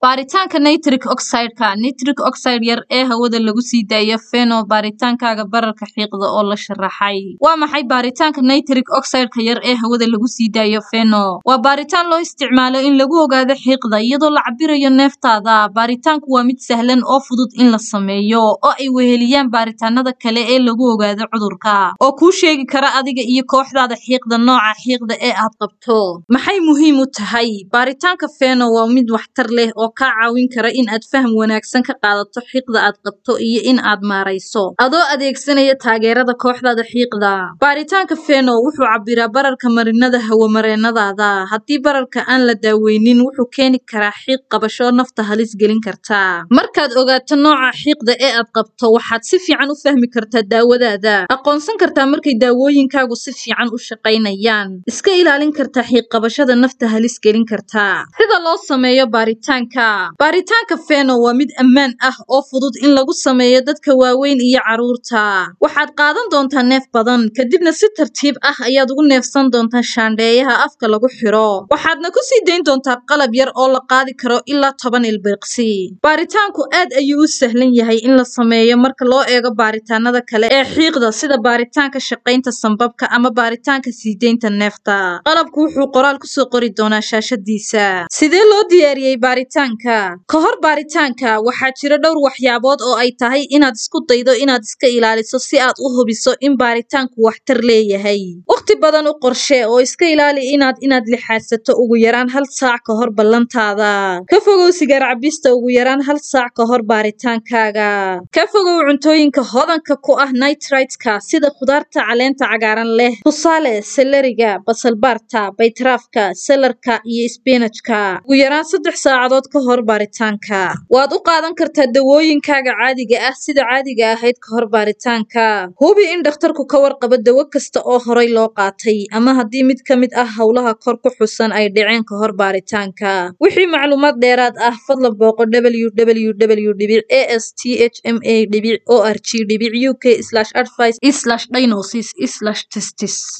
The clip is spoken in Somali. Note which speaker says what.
Speaker 1: baaritaanka nitric oxide-ka nitric oxide yar ee hawada lagu sii daayo feno baaritaankaaga bararka xiiqda oo la sharaxay waa maxay baaritaanka nitric oxide-ka yar ee hawada lagu sii daayo feno waa baaritaan loo isticmaalo in lagu ogaado xiiqda iyadoo la cabirayo neeftaada baaritaanku waa mid sahlan oo fudud in la sameeyo oo ay weheliyaan baaritaanada kale ee lagu ogaado cudurka oo kuu sheegi kara adiga iyo kooxdaada xiiqda nooca xiiqda ee aad qabto maxay muhiim u tahay baaritaanka feno waa mid waxtar leh oo kaa caawin kara in aad faham wanaagsan ka qaadato xiiqda aad qabto iyo in aad maarayso adoo adeegsanaya taageerada kooxdaada xiiqda baaritaanka feno wuxuu cabiraa bararka marinada hawamareenadaada haddii bararka aan la daaweynin wuxuu keeni karaa xiiq qabasho nafta halis gelin karta markaad ogaato nooca xiiqda ee aad qabto waxaad si fiican u fahmi kartaa daawadaada aqoonsan kartaa markay daawooyinkaagu si fiican u shaqaynayaan iska ilaalin kartaa xiiq qabashada nafta halis gelin karta sida loo sameeyo baaritaanka baaritaanka feno waa mid ammaan ah oo fudud in lagu sameeyo dadka waaweyn iyo carruurta waxaad qaadan doontaa neef badan kadibna si tartiib ah ayaad ugu neefsan doontaa shaandheeyaha afka lagu xiro waxaadna ku sii dayn doontaa qalab yar oo la qaadi karo ilaa toban ilbiriqsi baaritaanku aad ayuu u sahlan yahay in la sameeyo marka loo eego baaritaanada kale ee xiiqda sida baaritaanka shaqaynta sambabka ama baaritaanka sii deynta neefta qalabku wuxuu qoraal kusoo qori doonaa shaashadiisa sidee loo diyaariyey baaritaanka ka hor baaritaanka waxaa jira dhowr waxyaabood oo ay tahay inaad isku daydo inaad iska ilaaliso si aad u hubiso in baaritaanku waxtar leeyahay wakhti badan u qorshee oo iska ilaali inaad inaad lixaadsato ugu yaraan hal saac ka hor ballantaada ka fogow sigaar cabista ugu yaraan hal saac ka hor baaritaankaaga ka fogow cuntooyinka hodanka ku ah nitrite-ka sida khudaarta caleenta cagaaran leh tusaale seleriga basalbaarta baytaraafka selarka iyo sbinajka ugu yaraan saddex saacadood ka hor baaritaanka waad u qaadan kartaa dawooyinkaaga caadiga ah sida caadiga ahayd ka hor baaritaanka hubi in dhakhtarku ka warqabo dawo kasta oo horay loo qaatay ama haddii mid ka mid ah howlaha kor ku xusan ay dhaceen ka hor baaritaanka wixii macluumaad dheeraad ah fadlan booqo www dhibic a s t h m a dhibic o r g dhibic u k slash advice slash diagnosis slash testis